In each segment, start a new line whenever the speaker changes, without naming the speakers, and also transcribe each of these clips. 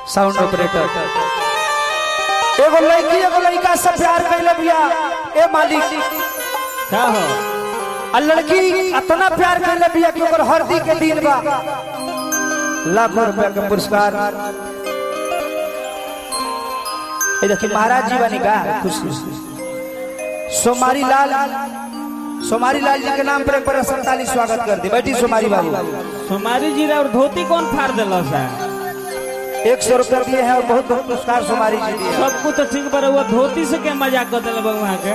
Sound operator एगो लड़की एगो लड़का से प्यार कैले बिया ए मालिक
क्या हो
आ लड़की इतना प्यार कैले बिया कि ओकर हरदी के दिन बा लाखों रुपया के पुरस्कार ए देखी महाराज जी बनी का खुशी सोमारी लाल सोमारी लाल जी के नाम पर एक बार संताली स्वागत कर दी बैठी सोमारी बाबू
सोमारी जी और धोती कौन फाड़ दिल सा
एक सौ रुपया दिए हैं और बहुत बहुत पुरस्कार सोमारी जी दिए हैं।
सब कुछ तो ठीक पर हुआ धोती से क्या मजाक कर दिल वहाँ के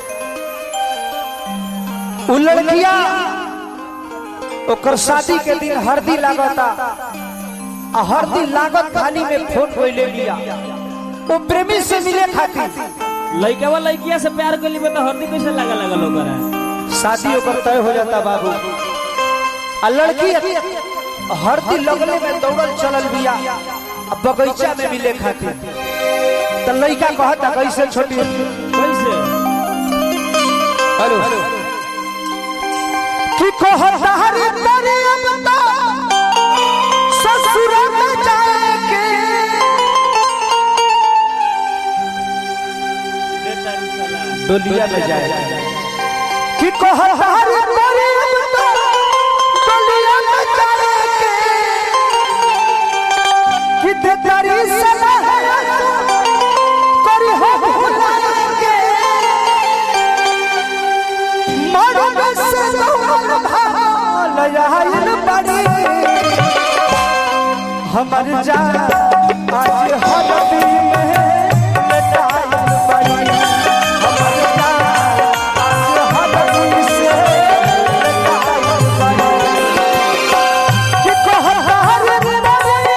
उ लड़किया ओकर शादी के दिन हरदी लागता आ हरदी लागत थाली में फोन कोइले लिया वो प्रेमी से मिले खातिर
लड़का वा लड़किया से प्यार कर ली तो हल्दी कैसे लगा लगा लोग
शादी ओकर तय हो जाता बाबू आ लड़की हरदी लगले में दौड़ल चलल बिया आ बगीचा में मिले खातिर तो लड़का कहता कैसे छोटी
कैसे
हेलो कि कहता हरे तेरे अब तो ससुर में जाके डोलिया में जाए कि कहता हरे तेरे अब तो डोलिया में जाके कि ते तारी सलाह करी हो भुला के मरद से दौड़ल भाल आइल बड़ी हमर जान आज हरदी में लटाइल बड़ी हमर जान आज हरदी से लटाइल बड़ी कि कहत हर बड़ी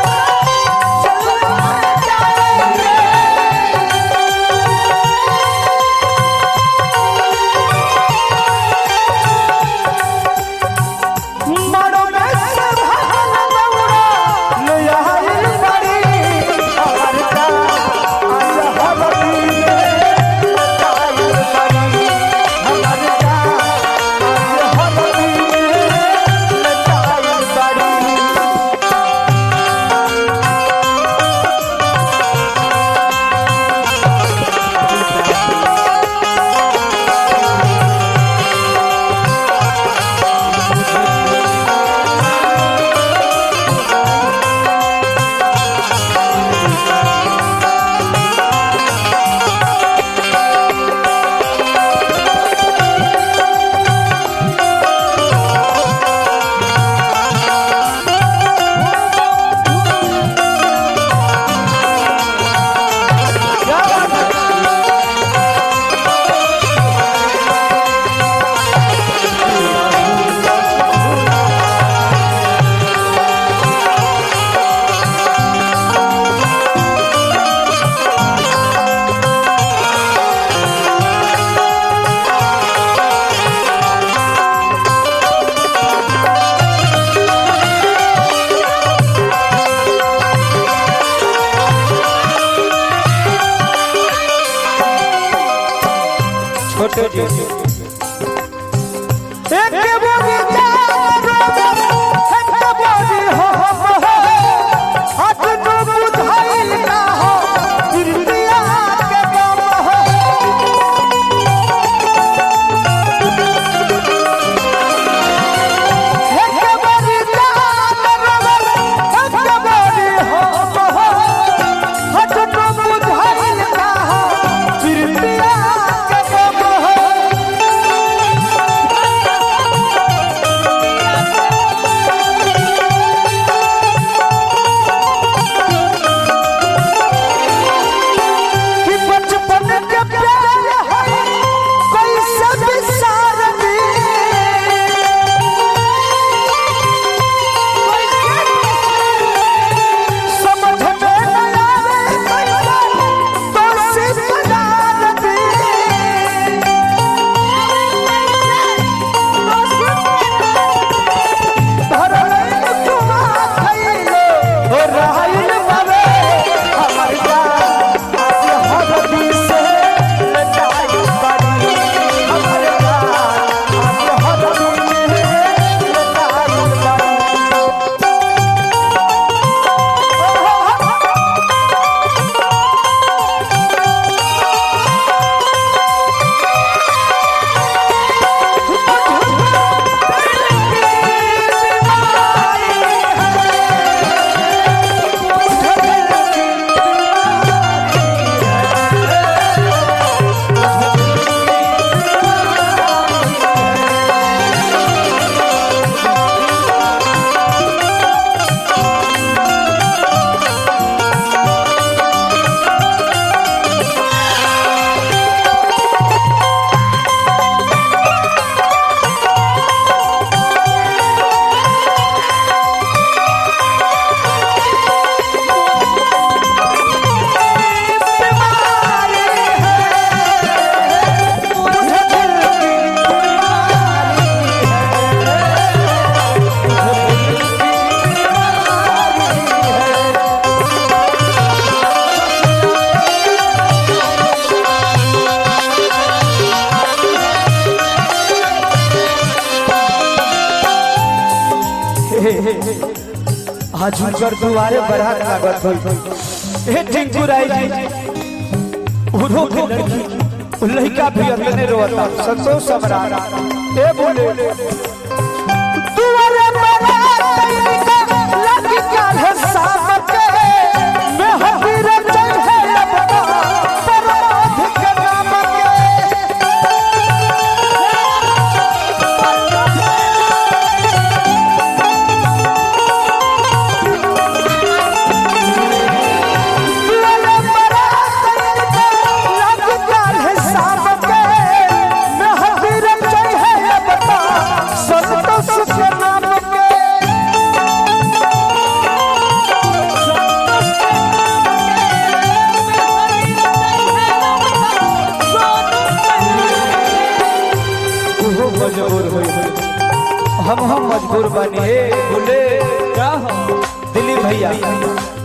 चलना जाएंगे मरो में से भागल दौड़ा ले आइल बड़ी हमर का आज हरदी में लटाइल बड़ी हमर का आज हरदी में लटाइल बड़ी छोटे जी एक बोगी चारो एक बोगी हो हाथ नु बुधाइल ना हो दुनिया के गम हो एक बोगी चारो एक बोगी हो हाथ नु बुधाइल ना हो दुनिया के गम हो आज उनकर दुआरे बरात लागत होई हे टिंकू राय जी उरो के लड़की उ लड़का भी अपने रोता संतोष सम्राट ए बोले दुआरे बरात लग काल साथ के मैं हबीर चल है लबना परमाध के नाम के मजबूर हो हम हम मजबूर बनी हे बोले
का हो
दिलीप भैया